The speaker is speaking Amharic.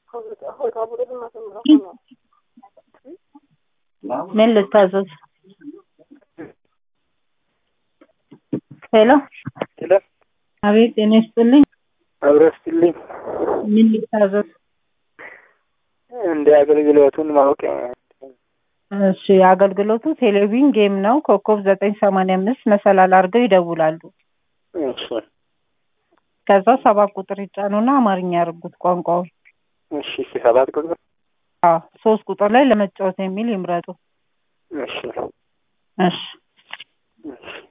ምን ልታዘዝ? ሄሎ ሄሎ አቤት፣ ጤና ይስጥልኝ። አብረስትልኝ ምን ልታዘዝ? እንደ አገልግሎቱን ማወቅ እሺ፣ አገልግሎቱ ቴሌቪዥን ጌም ነው። ኮከብ ዘጠኝ ሰማንያ አምስት መሰላል አድርገው ይደውላሉ። እሺ ከዛ ሰባት ቁጥር ይጫኑና አማርኛ ያርጉት ቋንቋውን። እሺ እሺ ሰባት ቁጥር አዎ ሶስት ቁጥር ላይ ለመጫወት የሚል ይምረጡ። እሺ እሺ እሺ